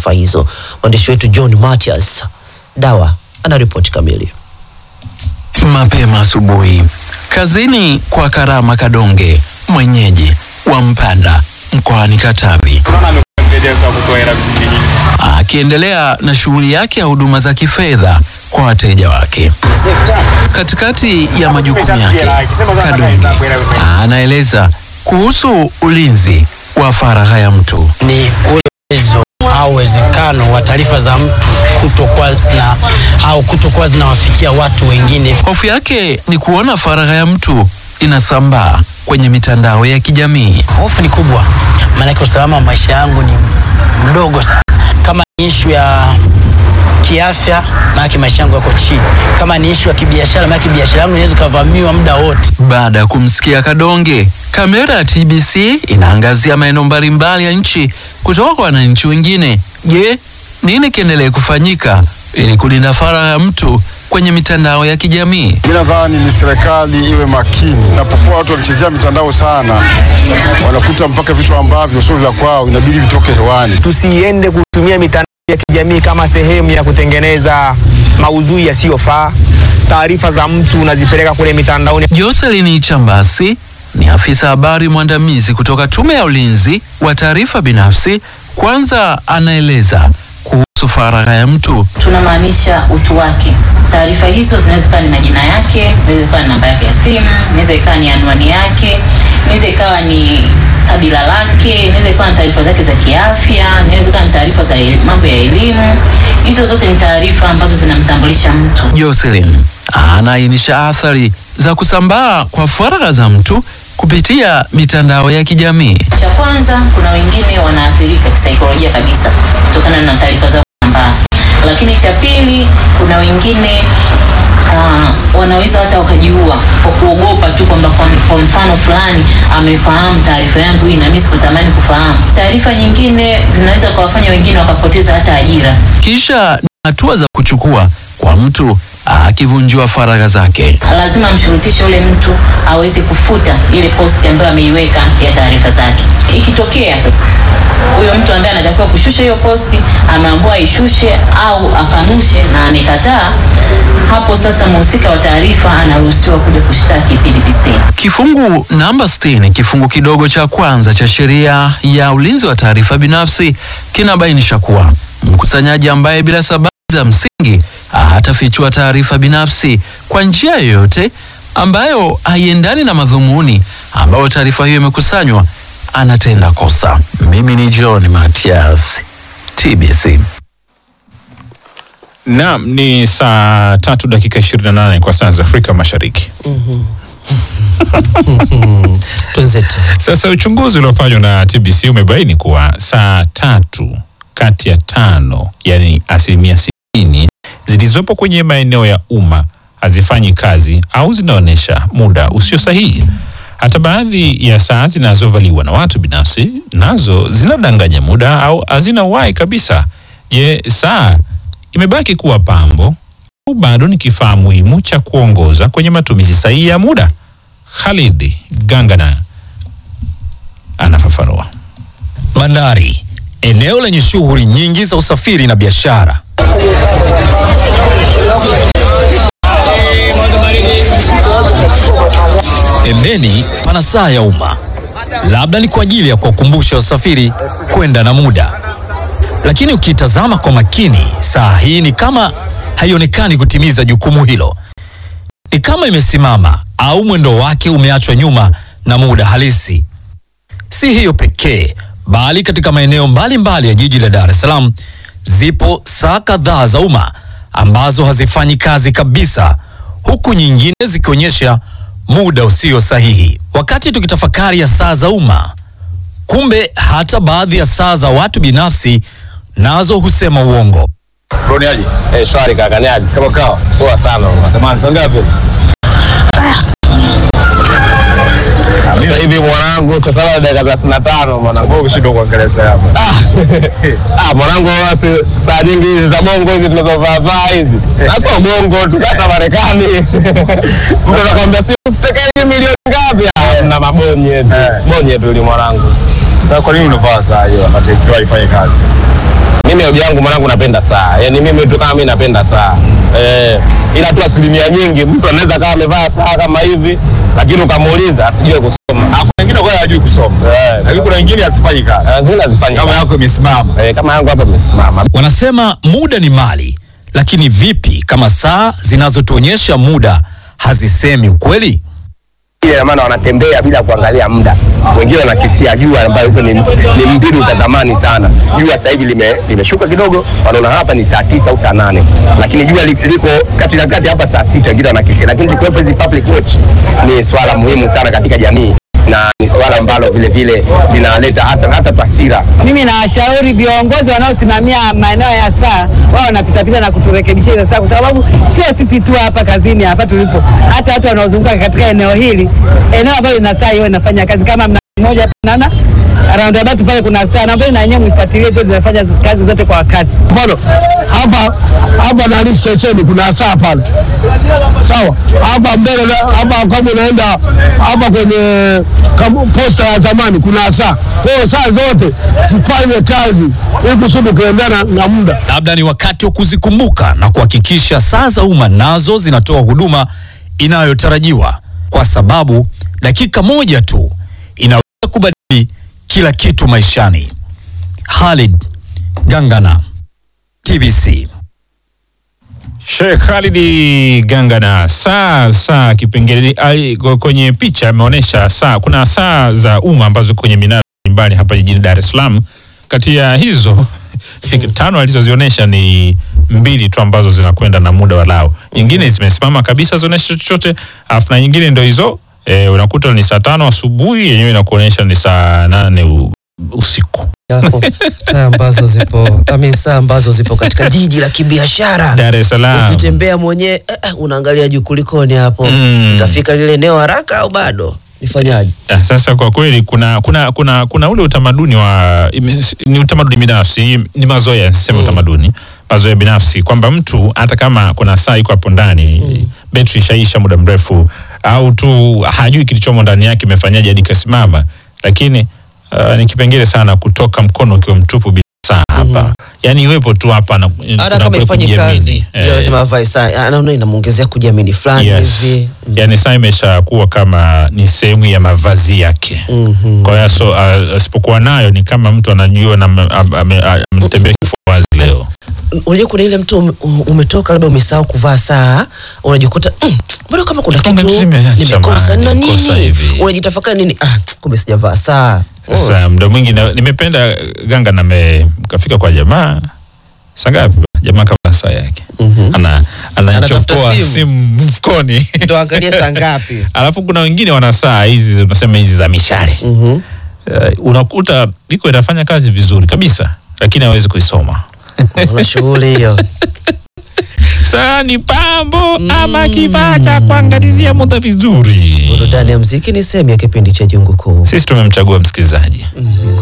taarifa hizo. Mwandishi wetu John Matias Dawa ana ripoti kamili. Mapema asubuhi kazini kwa Karama Kadonge, mwenyeji wa Mpanda mkoani Katavi, akiendelea na shughuli yake ya huduma za kifedha kwa wateja wake. Katikati ya majukumu yake, Kadonge anaeleza kuhusu ulinzi wa faragha ya mtu. ni ule uwezo au uwezekano wa taarifa za mtu kutokuwa na au kutokuwa zinawafikia watu wengine. Hofu yake ni kuona faragha ya mtu inasambaa kwenye mitandao ya kijamii. Hofu ni kubwa, maanake usalama wa maisha yangu ni mdogo sana. Kama ni ishu ya kiafya, maanake maisha yangu yako chini. Kama ni ishu ya kibiashara, maanake biashara yangu inaweza ikavamiwa muda wote. Baada ya kumsikia Kadonge, kamera ya TBC inaangazia maeneo mbalimbali ya nchi kutoka kwa wananchi wengine. Je, nini kiendelee kufanyika ili kulinda faragha ya mtu kwenye mitandao ya kijamii? Mi nadhani ni serikali iwe makini. Inapokuwa watu wakichezea mitandao sana, wanakuta mpaka vitu ambavyo sio vya kwao, inabidi vitoke hewani. tusiende kutumia mitandao ya kijamii kama sehemu ya kutengeneza maudhui yasiyofaa. Taarifa za mtu unazipeleka kule mitandaoni. Joselin Chambasi ni afisa habari mwandamizi kutoka Tume ya Ulinzi wa Taarifa Binafsi. Kwanza anaeleza kuhusu faragha ya mtu. tunamaanisha utu wake. Taarifa hizo zinaweza ikawa ni majina yake, inaweza ikawa ni namba yake ya simu, inaweza ikawa ni anwani yake, inaweza ikawa ni kabila lake, inaweza ikawa ni taarifa zake za kiafya, inaweza ikawa ni taarifa za el- mambo ya elimu. Hizo zote ni taarifa ambazo zinamtambulisha mtu. Jocelyn anaainisha athari za kusambaa kwa faragha za mtu kupitia mitandao ya kijamii. Cha kwanza, kuna wengine wanaathirika kisaikolojia kabisa kutokana na taarifa zao kusambaa, lakini cha pili, kuna wengine uh, wanaweza hata wakajiua kwa kuogopa tu kwamba kwa, kwa mfano fulani amefahamu taarifa yangu hii na mimi sikutamani kufahamu. Taarifa nyingine zinaweza kuwafanya wengine wakapoteza hata ajira. Kisha ni hatua za kuchukua kwa mtu akivunjiwa faragha zake. lazima amshurutishe ule mtu aweze kufuta ile posti ambayo ameiweka ya taarifa zake. Ikitokea sasa huyo mtu ambaye anatakiwa kushusha hiyo posti ameambiwa aishushe au akanushe na amekataa, hapo sasa mhusika wa taarifa anaruhusiwa kuja kushtaki PDPC. Kifungu namba 60 kifungu kidogo cha kwanza cha sheria ya ulinzi wa taarifa binafsi kinabainisha kuwa mkusanyaji ambaye bila sababu za msingi hatafichua taarifa binafsi kwa njia yoyote ambayo haiendani na madhumuni ambayo taarifa hiyo imekusanywa anatenda kosa. Mimi ni John Matias, TBC. Naam, ni saa tatu dakika 28 kwa saa za Afrika Mashariki. Twenzetu. Sasa uchunguzi uliofanywa na TBC umebaini kuwa saa tatu kati ya tano, yani asilimia sitini zilizopo kwenye maeneo ya umma hazifanyi kazi au zinaonyesha muda usio sahihi. Hata baadhi ya saa zinazovaliwa na watu binafsi nazo zinadanganya muda au hazina uhai kabisa. Je, saa imebaki kuwa pambo au bado ni kifaa muhimu cha kuongoza kwenye matumizi sahihi ya muda? Khalid Gangana anafafanua. Bandari, eneo lenye shughuli nyingi za usafiri na biashara. Pembeni pana saa ya umma, labda ni kwa ajili ya kuwakumbusha wasafiri kwenda na muda. Lakini ukitazama kwa makini, saa hii ni kama haionekani kutimiza jukumu hilo. Ni kama imesimama au mwendo wake umeachwa nyuma na muda halisi. Si hiyo pekee, bali katika maeneo mbalimbali ya jiji la Dar es Salaam zipo saa kadhaa za umma ambazo hazifanyi kazi kabisa, huku nyingine zikionyesha muda usio sahihi. Wakati tukitafakari ya saa za umma, kumbe hata baadhi ya saa za watu binafsi nazo husema uongo. Broni aje? Eh, shwari kaka, ni aje? Kama kawa. Poa sana. Samahani, saa ngapi? Sasa hivi mwanangu saa saba na dakika thelathini na tano mwanangu. Umeshindwa kuangalia saa hapa. Ah, mwanangu basi saa nyingi hizi za bongo hizi tunazovaa vaa hizi. Na sio bongo tu hata Marekani. Mtu anakuambia si ufike hivi milioni ngapi? Ah, na mabonye tu. Bonye tu yule mwanangu. Sasa kwa nini unavaa saa hiyo wakati ikiwa haifanye kazi? Mimi hobi yangu mwanangu, napenda saa. Yaani mimi tu kama mimi napenda saa eh, ila tu asilimia nyingi mtu anaweza kama amevaa saa kama hivi, lakini ukamuuliza asijue kusoma. Kuna wengine kwa hajui kusoma. Eh, Lakini kuna wengine asifanyi kazi. na zingine hazifanyi Kama kazi. yako imesimama. eh, kama yangu hapa imesimama. Wanasema muda ni mali, lakini vipi kama saa zinazotuonyesha muda hazisemi ukweli? Ile ina maana wanatembea bila kuangalia muda. Wengine wanakisia jua, ambayo hizo ni, ni mbinu za zamani sana. Jua sasa hivi lime, limeshuka kidogo, wanaona hapa ni saa tisa au saa nane, lakini jua li- liko kati na kati hapa saa sita, wengine wanakisia. Lakini zikiwepo hizi public watch ni swala muhimu sana katika jamii na ni swala ambalo vile vile linaleta hata hata taswira Mimi nawashauri viongozi wanaosimamia maeneo ya saa wao wanapitapita na kuturekebishia hizo saa, kwa sababu sio sisi tu hapa kazini hapa tulipo, hata watu wanaozunguka katika eneo hili, eneo ambalo lina saa hiyo inafanya kazi kama mna mmoja hapa naona roundabout pale kuna saa na ambayo na yenyewe mwifuatilie zote zinafanya kazi zote kwa wakati. mfano hapa hapa nani stesheni kuna saa pale, sawa. Hapa mbele na- hapa kama unaenda hapa kwenye kama posta ya zamani kuna saa. Kwa hiyo saa zote zifanye kazi ili kusudi kuendana na muda. Labda ni wakati wa kuzikumbuka na kuhakikisha saa za umma nazo zinatoa huduma inayotarajiwa, kwa sababu dakika moja tu inaweza kubadili kila kitu maishani. Khalid Gangana, TBC. Sheikh Khalidi Gangana, saa saa kipengele ali- kwenye picha ameonyesha saa, kuna saa za umma ambazo kwenye minara mbalimbali hapa jijini Dar es Salaam. Kati ya hizo tano alizozionyesha ni mbili tu ambazo zinakwenda na muda walao, nyingine zimesimama kabisa zionyesha chochote, alafu na nyingine ndio hizo e, unakuta ni saa tano asubuhi yenyewe inakuonyesha ni saa nane u, usiku. Yako, saa ambazo zipo I mean, saa ambazo zipo katika jiji la kibiashara Dar es Salaam. ukitembea mwenyewe eh, eh, unaangalia juu kulikoni hapo Mm. utafika lile eneo haraka au bado nifanyaje Ah, Sasa kwa kweli kuna kuna kuna kuna ule utamaduni wa ime- ni utamaduni binafsi, ni mazoea, niseme utamaduni, mazoea binafsi kwamba mtu hata kama kuna saa iko hapo ndani betri ishaisha muda mrefu, au tu hajui kilichomo ndani yake imefanyaje hadi kasimama, lakini uh, ni kipengele sana kutoka mkono ukiwa mtupu bila saa hapa, yani iwepo tu hapa na hata kuna kama kule ifanyi kujiamini. kazi Eh. yeah. lazima avae saa anaona inamuongezea kujiamini fulani Yes. hivi Yani saa imeshakuwa kama ni sehemu ya mavazi yake. Mhm. Kwa hiyo so, uh, asipokuwa nayo ni kama mtu anajua na ame- ame- ame- ametembea kifua wazi leo. unajua kuna ile mtu ume- umetoka labda umesahau kuvaa saa unajikuta mm, mbona kama kuna Kumbe kitu nimeacha nimekosa mahali, na nimekosa nini hivi. unajitafakari nini ah, kumbe sijavaa saa Sasa muda mwingi na- nimependa ganga na me- kafika kwa jamaa saa ngapi? Jamaa kavaa saa yake ana Anatafuta anachopoa simu. simu mfukoni ndo angalie saa ngapi alafu kuna wengine wana saa hizi unasema hizi za mishale Mhm. uh, unakuta iko inafanya kazi vizuri kabisa lakini hawezi kuisoma una shughuli hiyo saa ni pambo ama kifaa cha kuangalizia muda vizuri burudani ya mziki ni sehemu ya kipindi cha jungu kuu sisi tumemchagua msikilizaji Mm,